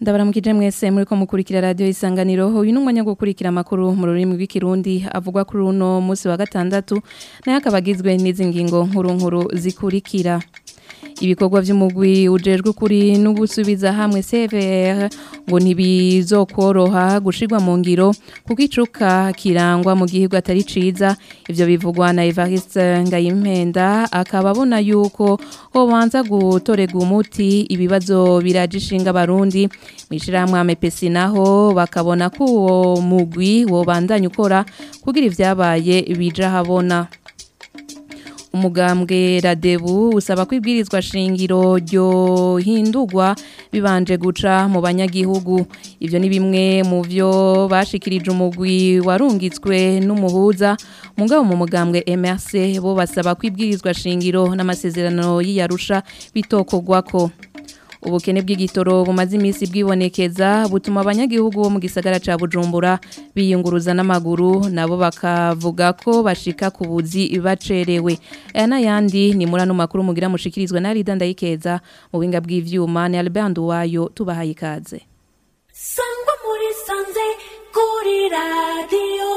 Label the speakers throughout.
Speaker 1: ndabaramukije mwese muri ko mukurikira radio isanganiro uyu numwanya wo gukurikira makuru mu rurimi rw'ikirundi avugwa kuri uno munsi wa gatandatu naye akabagizwe n'izi ngingo nkuru nkuru zikurikira ibikorwa by'umugwi ujejwe kuri n'ubusubiza hamwe CVR ngo ntibizokoroha gushirwa mu ngiro kuko icuka kirangwa mu gihugu atari ciza ivyo bivugwa na Evariste Ngayimpenda akaba abona yuko hobanza gutorega umuti ibibazo birajishinga barundi mwishirahamwe amepesi naho bakabona ko uwo mugwi wobandanya ukora kugira ivyabaye bija habona umugambwe radebu usaba ko ibwirizwa shingiro ryo hindurwa bibanje guca mu banyagihugu ivyo ni bimwe mu vyo bashikirije umugwi warungitswe n'umuhuza mugabo mu mugambwe MRC bo basaba ko ibwirizwa shingiro n'amasezerano y'iyarusha bitokogwako ubukene bw'igitoro bumaze iminsi bwibonekeza butuma abanyagihugu bo mu gisagara ca Bujumbura biyunguruza n'amaguru nabo bakavuga ko bashika ku buzi bacerewe aya n'ayandi ni muri ano makuru mugira mushikirizwa na Rida Ndayikeza mu binga bw'ivyuma ni Albert Nduwayo tubahaye ikaze
Speaker 2: sangwa muri sanze kuri radio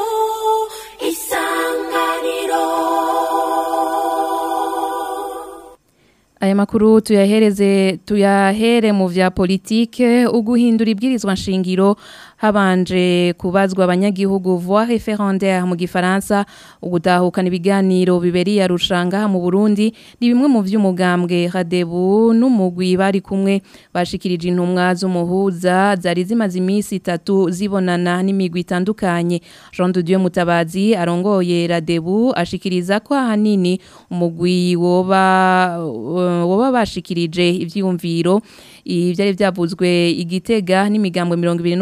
Speaker 2: isanganiro
Speaker 1: Aya makuru tuyahereze tuyahere mu vya politike uguhindura ibwirizwa nshingiro habanje kubazwa abanyagihugu voix référendaire mu gifaransa ugutahukana ibiganiro biberiye rushanga mu Burundi ni bimwe mu vy'umugambwe Radebu n'umugwi bari kumwe bashikirije intumwa z'umuhuza zari zimaze iminsi itatu zibonana n'imigwi itandukanye Jean de Dieu Mutabazi arongoye Radebu ashikiriza ko ahanini umugwi woba woba bashikirije ivyiyumviro ivyari vyavuzwe igitega n'imigambwe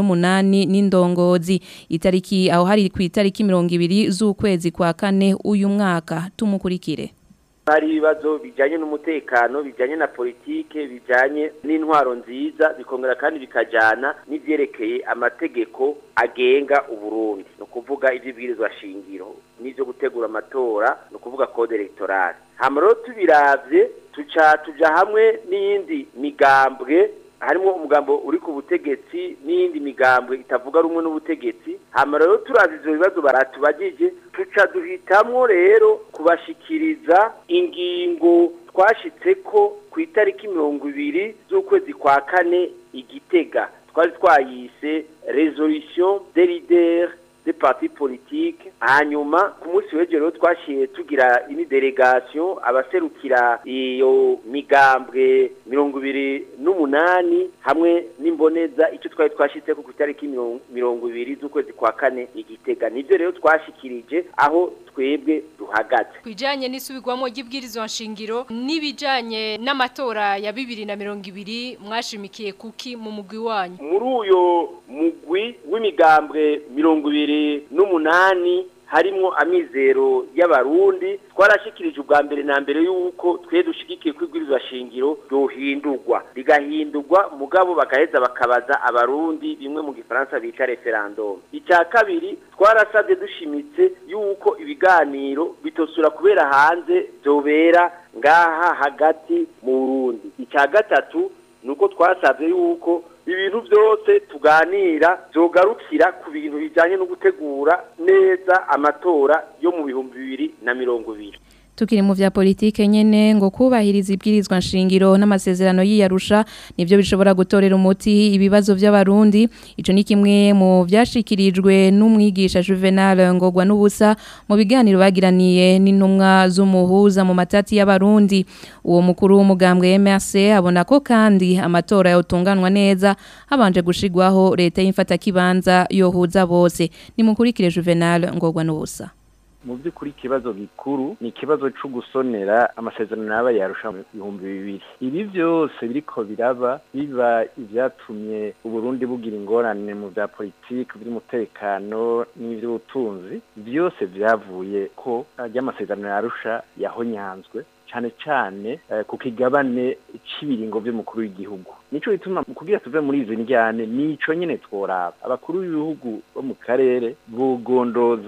Speaker 1: 28 n'indongozi itariki aho hari ku itariki 20 z'ukwezi kwa kane uyu mwaka tumukurikire
Speaker 3: hari ibibazo bijyanye n'umutekano bijyanye na politike bijyanye n'intwaro nziza bikongera kandi bikajyana n'ibyerekeye amategeko agenga uburundi ni ukuvuga iby'ibwirizwa shingiro n'ibyo gutegura amatora ni ukuvuga kode elegtorale hano rero tubiravye tuca tuja hamwe n'iyindi migambwe harimo umugambo uri ku butegetsi n'iyindi migambwe itavuga rumwe n'ubutegetsi hama rero turazi ivyo bibazo baratubagije tuca duhitamwo rero kubashikiriza ingingo twashitseko ku itariki mirongo ibiri z'ukwezi kwa kane igitega twari twayise resolution des leaders des partis politiques hanyuma ku munsi w'ejo rero twashiye tugira ini delegation abaserukira iyo migambwe mirongo ibiri n'umunani hamwe n'imboneza icyo twari twashitseko ku itariki mirongo ibiri z'ukwezi kwa kane igitega nivyo rero twashikirije aho twebwe duhagaze
Speaker 4: kwijanye n'isubirwamo ry'ibwirizwa nshingiro n'ibijanye n'amatora ya bibiri na mirongo ibiri mwashimikiye kuki mu mugwi wanyu
Speaker 3: muri uyo mugwi w'imigambwe mirongo ibiri n'umunani harimo amizero y'abarundi twarashikirije ubwa mbere na mbere y'uko twe dushigikiye ko ibwirizwa shingiro ryohindurwa rigahindurwa mugabo bagaheza bakabaza abarundi bimwe mu gifaransa bita referendum icya kabiri twarasabye dushimitse y'uko ibiganiro bitosura kubera hanze byobera ngaha hagati mu burundi icya gatatu ni uko twasabye y'uko ibintu byose tuganira byogarukira ku bintu bijyanye no gutegura neza amatora yo mu bihumbi bibiri na mirongo ibiri
Speaker 1: tukiri mu vya politike nyene ngo kubahiriza ibwirizwa nshingiro n'amasezerano y'iyarusha nivyo bishobora gutorera umuti ibibazo by'abarundi ico ni kimwe mu vyashikirijwe n'umwigisha Juvenal ngogwa n'ubusa mu biganiro bagiraniye n'intumwa z'umuhuza mu matati y'abarundi uwo mukuru w'umugambwe MRC abona ko kandi amatora yotunganwa neza habanje gushigwaho leta y'imfata kibanza yohuza bose ni mukurikire Juvenal ngogwa n'ubusa
Speaker 5: mu by'ukuri ikibazo gikuru ni ikibazo cyo gusonera amasezerano yaba yarusha mu bihumbi bibiri ibi byose biriko biraba biba ibyatumye uburundi bugira ingorane mu bya politiki by'umutekano n'iby'ubutunzi byose byavuye ko ry'amasezerano yarusha yahonyanzwe cyane cyane ku kigabane cy'ibiringo by'umukuru w'igihugu nico bituma kugira tuve muri izi njyane nico nyene tworaba abakuru b'ibihugu bo mu karere bogondoza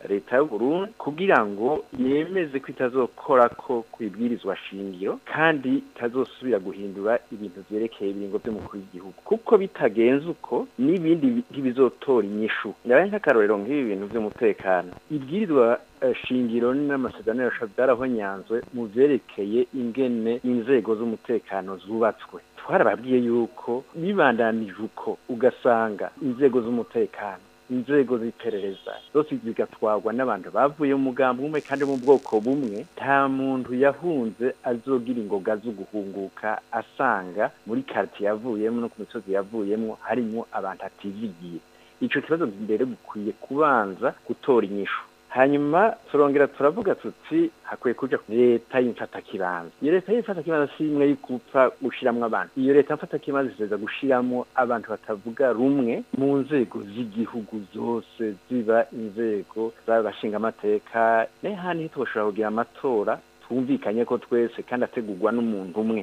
Speaker 5: leta y'uburundi kugira ngo yemeze ko itazokora ko kwibwirizwa shingiro kandi itazosubira guhindura ibintu vyerekeye ibiringo vy'umukuru w'igihugu kuko bitagenze uko n'ibindi ntibizotora inyishu ndabaye nk'akarorero nk'ibi bintu vy'umutekano ibwirizwa eh, shingiro n'amasezerano yarasha byarahonyanzwe mu vyerekeye ingene inzego z'umutekano zubatswe twarababwiye yuko bibandanije uko ugasanga inzego z'umutekano inzego z'iperereza zose zigatwarwa n'abantu bavuye mu mugambi umwe kandi mu bwoko bumwe nta muntu yahunze azogira ingoga zo guhunguka asanga muri quartier yavuyemo no ku misozi yavuyemo harimo abantu atizigiye ico kibazo mbere gukwiye kubanza gutora inyishu hanyuma turongera turavuga tuti hakwiye kuja leta y'imfatakibanza iyo leta y'imfatakibanza si imwe y'ugupfa gushiramwo abantu iyo leta y'imfatakibanza iseza gushiramwo abantu batavuga rumwe mu nzego z'igihugu zose ziba inzego z'abashingamateka n'ahandi ntitwoshobora kugira amatora twumvikanye ko twese kandi ategurwa n'umuntu umwe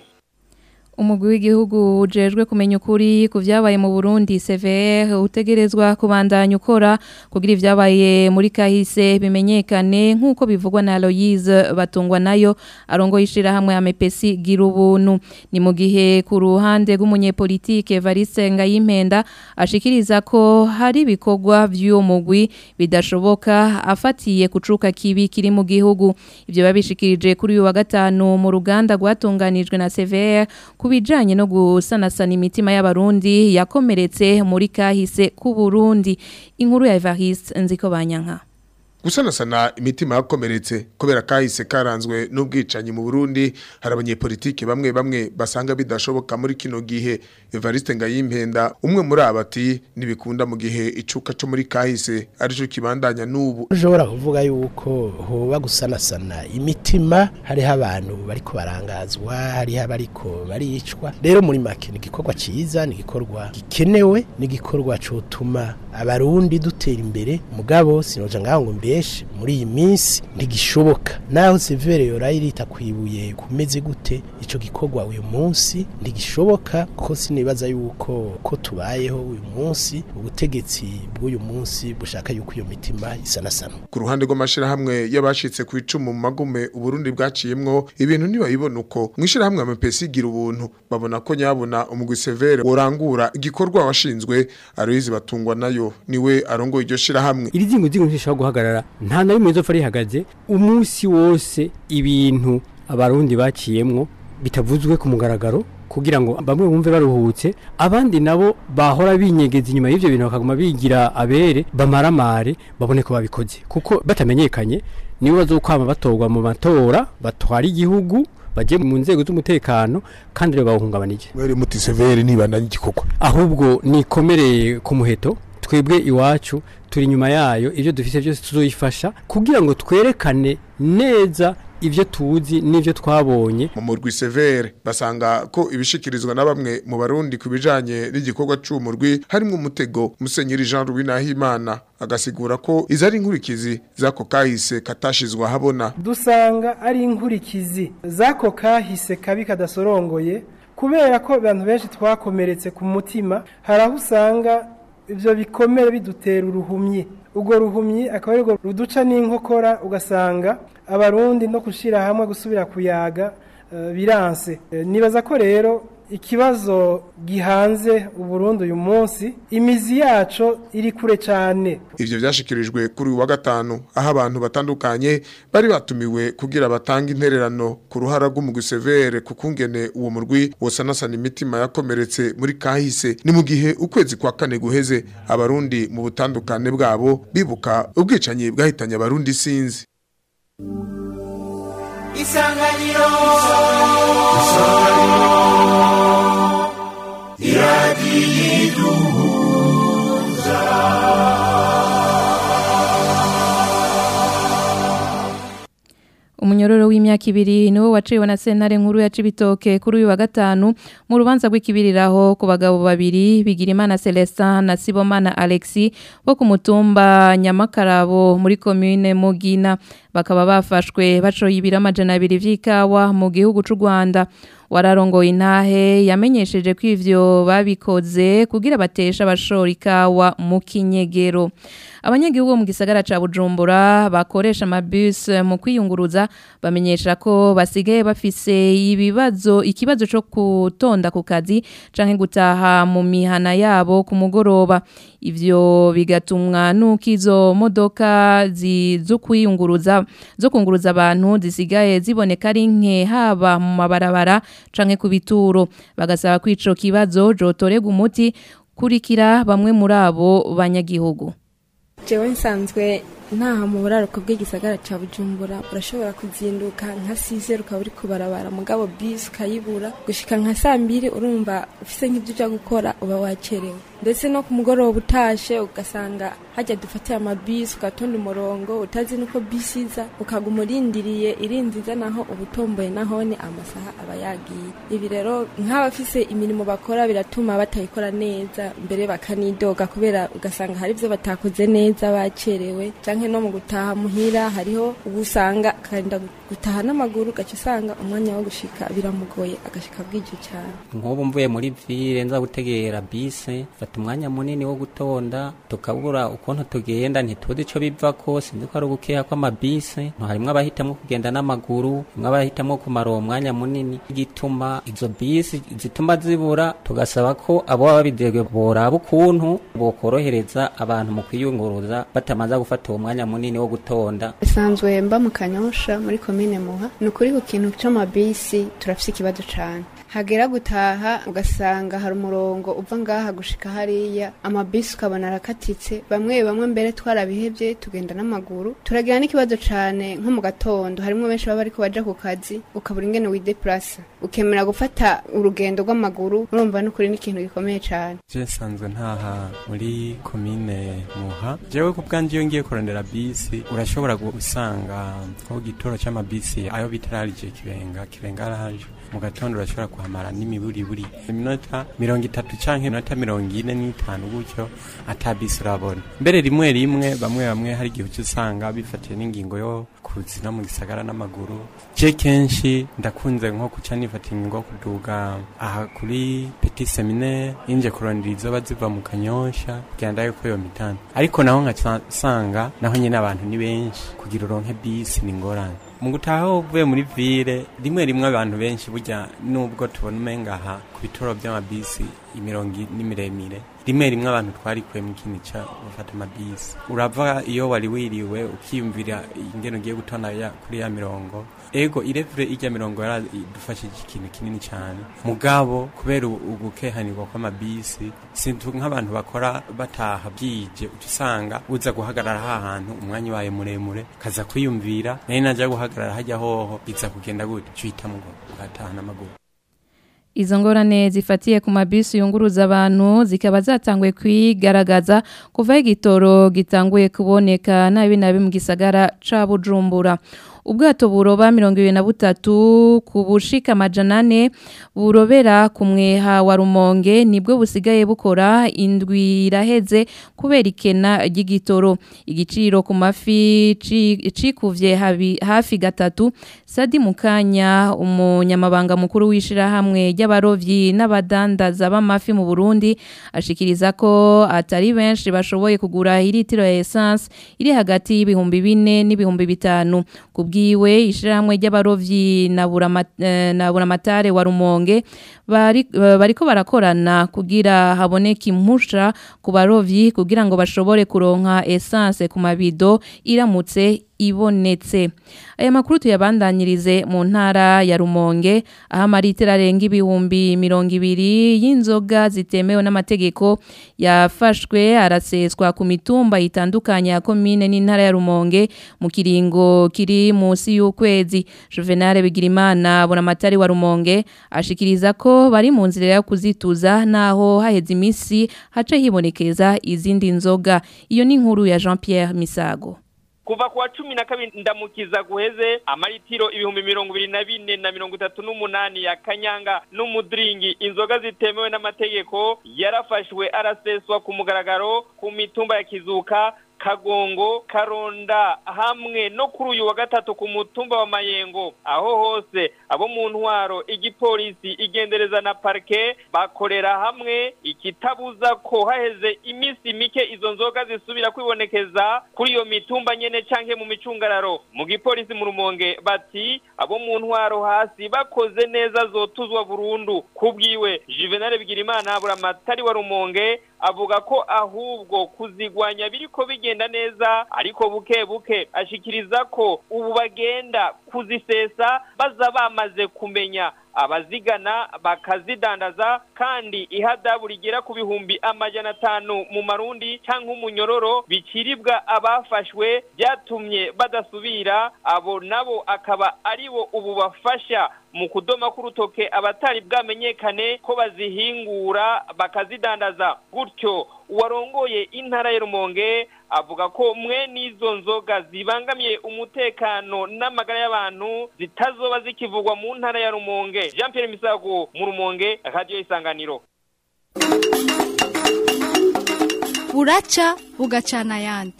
Speaker 1: umugwi w'igihugu ujejwe kumenya ukuri ku vyabaye mu Burundi CVR utegerezwa kubandanya ukora kugira ivyabaye muri kahise bimenyekane nk'uko bivugwa na Aloise batungwa nayo arongo yishira hamwe amepesi gira ubuntu ni mu gihe ku ruhande rw'umunyepolitike Evariste Ngayimpenda ashikiriza ko hari ibikorwa vy'uwo mugwi bidashoboka afatiye kucuka kibi kiri mu gihugu ivyo babishikirije kuri uyu wa gatanu mu ruganda rwatunganijwe na CVR kubijanye no gusanasana imitima y'abarundi yakomeretse muri kahise ku Burundi inkuru ya Evariste nziko banyanka
Speaker 6: gusanasana imitima yakomeretse kubera kahise karanzwe n'ubwicanyi mu Burundi hari abanyepolitike bamwe bamwe basanga bidashoboka muri kino gihe Evariste Ngayimpenda umwe muri abati nibikunda mu gihe icuka cyo muri kahise arico kibandanya n'ubu
Speaker 7: ushobora kuvuga yuko hoba gusanasana imitima hariho abantu bariko barangazwa hariho abariko baricwa rero muri make ni igikorwa ciza ni igikorwa gikenewe ni igikorwa cotuma abarundi dutera imbere mugabo sinoja ngaho ngo mbeshe muri iyi minsi ntigishoboka naho severe yorayi irita kwibuye kumeze gute ico gikorwa uyu munsi ntigishoboka kuko sinibaza yuko ko tubayeho uyu munsi ubutegetsi bw'uyu munsi bushaka yuko iyo mitima isanasana
Speaker 6: ku ruhande rw'amashirahamwe y'abashitse ku icumu mu magume uburundi bwaciyemwo ibintu ntibayibona uko mw'ishirahamwe amapesi gira ubuntu babona ko nyabona umugwi severe worangura igikorwa washinzwe aroyizi batungwa nayo niwe arongoye iryo shirahamwe
Speaker 8: iri zingo zingo ntishobora guhagarara nta na rimwe izopfa rihagaze umunsi wose ibintu abarundi baciyemwo bitavuzwe ku mugaragaro kugira ngo bamwe bumve baruhutse abandi nabo bahora binyegeza inyuma y'ivyo bintu bakaguma bigira abere bamaramare babone ko babikoze kuko batamenyekanye nibo bazokwama batorwa mu matora batwara igihugu baje mu nzego z'umutekano kandi rero bawuhungabanije
Speaker 6: mwere muti severe nibandanye igikorwa
Speaker 8: ahubwo nikomereye ku muheto twebwe iwacu turi inyuma yayo ibyo dufite byose tuzoyifasha kugira ngo twerekane neza ibyo tuzi n'ibyo twabonye
Speaker 6: mu murwi severe basanga ko ibishikirizwa na bamwe mu barundi ku bijanye n'igikorwa c'umurwi harimo umutego musenyeri Jean Louis Nahimana agasigura ko izo ari inkurikizi zako kahise katashizwe ahabona
Speaker 9: dusanga ari inkurikizi zako kahise kabi kadasorongoye kubera ko abantu benshi twakomeretse ku mutima hari aho usanga ibyo bikomere bidutera uruhumyi ubwo ruhumyi akaba ari ruduca n'inkokora ugasanga abarundi no gushyira hamwe gusubira kuyaga biranse nibaza ko rero ikibazo gihanze uburundi uyu munsi imizi yacu iri kure cyane
Speaker 6: ivyo vyashikirijwe kuri uyu wa gatanu aho abantu batandukanye bari batumiwe kugira batange intererano ku ruhara rw'umugwi severe ku kungene uwo murwi wosanasana imitima yakomeretse muri kahise ni mu gihe ukwezi kwa kane guheze abarundi mu butandukane bwabo bibuka ubwicanyi bwahitanye abarundi sinzi
Speaker 2: isanganiro iradiyiduhuza
Speaker 1: Umunyororo w'imyaka ibiri niwo waciwe na sentare nkuru ya Cibitoke kuri uyu wa gatanu mu rubanza rw'ikibiriraho ku bagabo babiri Bigirimana Celestin na Sibomana Alexis bo ku mutumba Nyamakarabo muri commune Mugina bakaba bafashwe bacoye ibiro amajana abiri vy'ikawa mu gihugu c'u Rwanda wararongoye intahe yamenyesheje ko ivyo babikoze kugira batesha abashora ikawa mu kinyegero abanyagihugu bo mu gisagara ca Bujumbura bakoresha amabus mu kwiyunguruza bamenyesha ko basigaye bafise ibibazo ikibazo co kutonda ku kazi canke gutaha mu mihana yabo ku mugoroba ivyo bigatumwa nuko izo modoka zi- zo kwiyunguruza zo kunguruza abantu zisigaye ziboneka ari nke haba mu mabarabara canke ku bituro bagasaba ko ico kibazo jotorega umuti kurikira bamwe muri abo banyagihugu
Speaker 10: jewe nsanzwe ntaha mu buraruko bw'igisagara ca bujumbura urashobora kuzinduka nka size ukaba uri kubarabara mugabo bisi ukayibura gushika nka saa mbiri urumva ufise nk'ibyo uja gukora uba wacerewe ndetse no ku mugoroba utashe ugasanga hajya dufatiye amabisi ugatonda umurongo utazi nuko bisi iza ukaguma urindiriye irinzi iza naho ubutomboye nahone amasaha aba yagiye ibi rero nk'abafise imirimo bakora biratuma batayikora neza mbere bakanidoga kubera ugasanga hari ibyo batakoze neza bacerewe canke no mu gutaha muhira hariho ubusanga akarinda gutaha n'amaguru ugaca usanga umwanya wo gushika biramugoye agashika bwije cyane
Speaker 11: nk'ubu mvuye muri ville nza gutegera bisi fata umwanya munini wo gutonda tukabura ukuntu tugenda ntituzi ico bivako sinzi ko ari ugukeha kw'amabisi harimwo abahitamwo kugenda n'amaguru harimwo abahitamwo kumara uwo mwanya munini igituma izo bisi zituma zibura tugasaba ko abo baba babidegwe boraba ukuntu bokorohereza abantu mu kwiyunguruza batamaze gufata uwo mwanya munini wo gutonda
Speaker 12: bisanzwe mba mu kanyosha muri komine muha ni ukuri ku kintu c'amabisi turafise ikibazo cane hagera gutaha ugasanga hari umurongo uva ngaha gushika hariya amabisi ukabona arakatitse bamwe bamwe mbere twarabihevye tugenda n'amaguru turagira n'ikibazo cane nko mu gatondo harimwo benshi baba bariko baja ku kazi ukabura ingene wideplasa ukemera gufata urugendo rw'amaguru urumva n'ukuri n'ikintu gikomeye cane
Speaker 13: je nsanzwe ntaha muri komine muha jewe ku bwanje iyo ngiye kurondera bisi urashobora gusanga nko gitoro c'amabisi ayo bitararije kibenga kibenga araje mu gatondo urashobora kuhamara n'imiburiburi iminota mirongo itatu canke iminota mirongo ine n'itanu gutyo ata bisi urabona mbere rimwe rimwe bamwe bamwe hari igihe uca usanga bifatiye n'ingingo yo kuzi no mu gisagara n'amaguru je kenshi ndakunze nko kuca nifata ingingo yo kuduga aha kuri petit seminaire inje kurondera izoba ziva mu kanyosha kugira ndaye ko yo mitano ariko naho nkasanga naho nyene abantu ni benshi kugira uronke bisi ni ngorane mu gutaha uvuye muri ville rimwe rimwe abantu benshi burya nubwo tubona umenga aha ku bitoro by'amabisi imirongo ni miremire rimwe rimwe abantu twarikuye mu kintu ca bafata amabisi urava iyo wari wiriwe ukiyumvira ingene ugiye gutonda ya kuri ya mirongo ego irevure irya mirongo yaradufashije ikintu kinini cyane mugabo kubera ugukehanirwa kw'amabisi sintu nk'abantu bakora bataha bwije uca usanga uza guhagarara ha hantu umwanya ubaye muremure kaza kwiyumvira nayo najya guhagarara hajya hoho biza kugenda gute cuhita mugo ugataha n'amaguru
Speaker 1: Izo ngorane zifatiye ku mabisi yunguruza abantu zikaba zatanguye kwigaragaza kuva igitoro gitanguye kuboneka nabi nabi mu gisagara ca Bujumbura. Ubwato buroba mirongo ibiri na butatu ku bushika amajana ane burobera ku mweha wa rumonge nibwo busigaye bukora indwi iraheze kubera ikena ry'igitoro igiciro ku mafi cikuvye hafi gatatu Sadi Mukanya umunyamabanga mukuru w'ishirahamwe ry'abarovyi n'abadandaza b'amafi mu Burundi ashikiriza ko atari benshi bashoboye kugura iritiro ya essence iri hagati y'ibihumbi bine n'ibihumbi bitanu kubwiwe ishirahamwe ry'abarovyi na buramatare wa Rumonge bari bariko barakorana kugira haboneke impusha ku barovyi kugira ngo bashobore kuronka essence ku mabido iramutse ibonetse aya makuru tuyabandanyirize mu ntara ya Rumonge aho amaritera arenga ibihumbi mirongo ibiri y'inzoga zitemewe n'amategeko yafashwe araseswa ku mitumba itandukanye ya komine n'intara ya Rumonge mu kiringo kiri munsi y'ukwezi Juvenal Bigirimana Bonamatari wa Rumonge ashikiriza ko bari mu nzira yo kuzituza naho haheze imisi hace hibonekeza izindi nzoga iyo ni inkuru ya Jean Pierre Misago
Speaker 14: kuva kuwa cumi na kabiri ndamukiza guheze amaritiro ibihumbi mirongo ibiri na bine na mirongo itatu n'umunani ya kanyanga n'umudiringi inzoga zitemewe n'amategeko yarafashwe araseswa ku mugaragaro ku mitumba ya kizuka kagongo karonda hamwe no kuri uyu wa gatatu ku mutumba wa mayengo aho hose abo mu ntwaro igipolisi igendereza na parike bakorera hamwe ikitabuza ko haheze iminsi mike izo nzoga zisubira kwibonekeza kuri iyo mitumba nyene canke mu micungararo mu gipolisi mu rumonge bati abo mu ntwaro hasi bakoze neza zotuzwa burundu kubwiwe Juvenal Bigirimana buramatari wa rumonge avuga ko ahubwo kuzigwanya biriko bigenda neza ariko buke buke ashikiriza ko ubu bagenda kuzisesa baza bamaze kumenya abazigana bakazidandaza kandi ihadabu rigera ku bihumbi amajana atanu mu marundi cyangwa umunyororo biciribwa abafashwe byatumye badasubira abo nabo akaba aribo ubu bafasha mu kudoma k'urutoke abatari bwamenyekane ko bazihingura bakazidandaza gutyo uwarongoye intara ya rumonge avuga ko mwe n'izo nzoga zibangamiye umutekano n'amagara y'abantu zitazoba zikivugwa mu ntara ya rumonge jean Pierre misago mu rumonge radiyo isanganiro
Speaker 15: buraca bugacana ayandi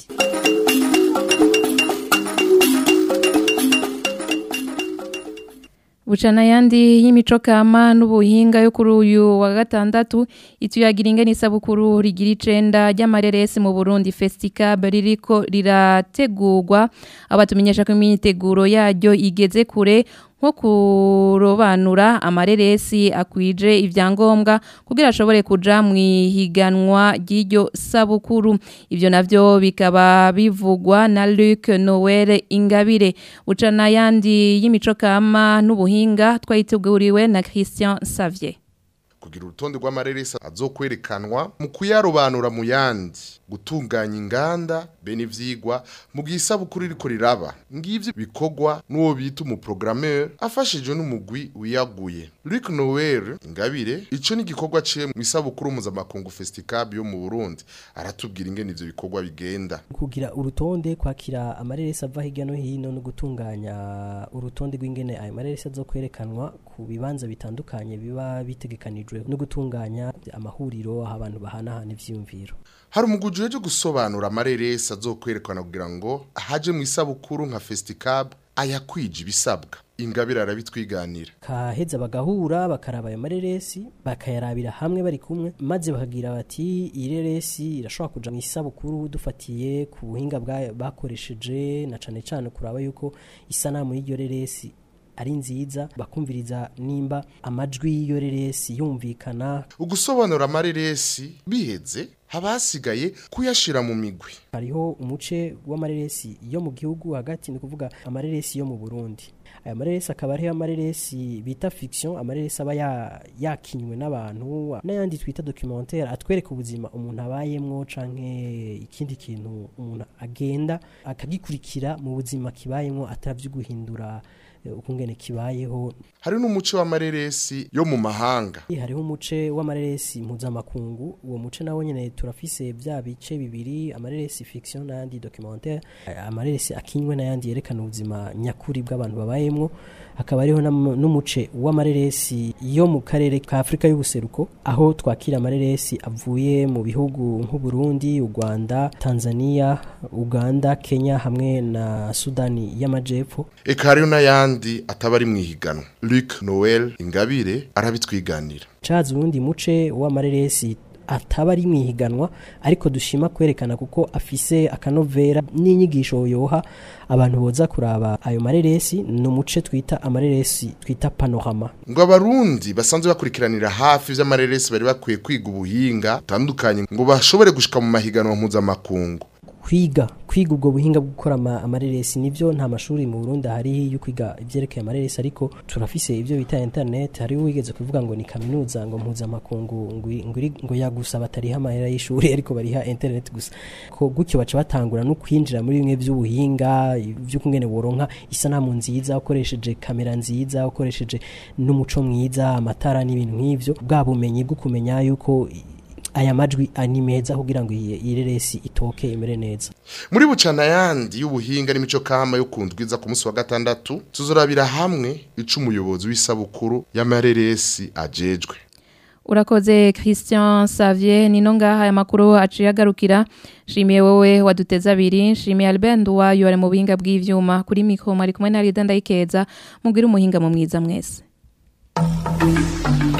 Speaker 1: Bucana yandi y'imico kama n'ubuhinga yo kuri uyu wa gatandatu ituyagira ingene isabukuru rigira icenda ry'amareresi mu Burundi Festicab ririko rirategurwa abatumenyesha ko imyiteguro yaryo igeze kure nko kurobanura amareresi akwije ivyangombwa kugira ashobore kuja mu ihiganwa ry'iryo sabukuru ivyo navyo bikaba bivugwa na Luc Noel Ingabire ucana yandi y'imico kama n'ubuhinga twayiteguriwe na Christian Savier
Speaker 16: kugira urutonde rw'amareresi azokwerekanwa mu kuyarobanura mu yandi gutunganya inganda bene ivyigwa mu gihe isabukuru iriko riraba ngivyo bikorwa n'uwo bita umuprogrammeur afashijwe n'umugwi wiyaguye Luc Noel Ingabire ico ni igikorwa ciye mu isabukuru mpuzamakungu Festicab yo mu Burundi aratubwira ingene ivyo bikorwa bigenda
Speaker 17: kugira urutonde kwakira amareresi ava hirya no hino no gutunganya urutonde rw'ingene ayo mareresi azokwerekanwa ku bibanza bitandukanye biba bitegekanijwe no gutunganya amahuriro aho abantu bahanahana ivyiyumviro
Speaker 16: hari umuguje uje gusobanura amareresi azokwerekana kugira ngo haje mu isabukuru nka Festicab ayakwije ibisabwa ingabire arabitwiganira
Speaker 17: kaheza bagahura bakaraba ayo mareresi bakayarabira hamwe bari kumwe maze bakagira bati iyi reresi irashobora kuja mu isabukuru dufatiye ku buhinga bakoresheje na cane cane kuraba yuko isanamu y'iryo reresi ari nziza bakumviriza nimba amajwi y'iyo reresi yumvikana
Speaker 16: ugusobanura amareresi biheze haba hasigaye kuyashira mu migwi
Speaker 17: hariho umuce w'amareresi yo mu gihugu hagati ni kuvuga amareresi yo mu Burundi aya mareresi akaba ariho amareresi bita fiction amareresi aba yakinywe n'abantu n'ayandi twita documentaire atwereka ubuzima umuntu abayemwo canke ikindi kintu umuntu agenda akagikurikira mu buzima kibayemwo atavyo guhindura ukungene kibayeho
Speaker 16: hari n'umuce w'amareresi yo mu mahanga
Speaker 17: hariho umuce w'amareresi mpuzamakungu uwo muce nawo nyene turafise vya bice bibiri amareresi fiction n'ayandi documentaire amareresi akinywe n'ayandi yerekana ubuzima nyakuri bw'abantu babayemwo hakaba hariho n'umuce w'amareresi yo mu karere ka Afrika y'ubuseruko aho twakira amareresi avuye mu bihugu nk'u Burundi u Rwanda Tanzania Uganda Kenya hamwe na Sudani y'amajepfo
Speaker 16: eka hariho n'ayandi ataba ari mu ihiganwa Luc Noel Ingabire arabitwiganira
Speaker 17: caza urundi muce w'amareresi ataba ari mu ihiganwa ariko dushima kwerekana kuko afise akanovera n'inyigisho yoha abantu boza kuraba ayo mareresi ni umuce twita amareresi twita panorama
Speaker 16: ngo abarundi basanzwe bakurikiranira hafi vy'amareresi bari bakwiye kwiga ubuhinga butandukanye ngo bashobore gushika mu mahiganwa mpuzamakungu
Speaker 17: kwiga kwiga ubwo buhinga bwo gukora amareresi nivyo nta mashuri mu Burundi hari yo kwiga ivyerekeye amareresi ariko turafise ivyo bita internet hari wigeze kuvuga ngo ni kaminuza ngo mpuza makungu ngo ngo yagusa batariha amahera y'ishuri ariko bariha internet gusa ko gutyo baca batangura no kwinjira muri bimwe vy'ubuhinga byo kungene woronka isanamu nziza ukoresheje kamera nziza ukoresheje n'umuco mwiza amatara n'ibintu nk'ivyo bwa bumenyi bwo kumenya yuko aya majwi ani meza kugira ngo iyi reresi itoke imere neza
Speaker 16: muri bucana yandi y'ubuhinga n'imico kama yo kundwiza ku munsi wa gatandatu tuzorabira hamwe ico umuyobozi w'isabukuru y'amareresi ajejwe
Speaker 1: urakoze christian savier nino ngaha aya makuru aciye agarukira nshimiye wowe waduteze abiri nshimiye albert nduwayo ari mu buhinga bw'ivyuma kuri mikoro ari kumwe na rida ndayikeza mubwire umuhinga mu mwiza mwese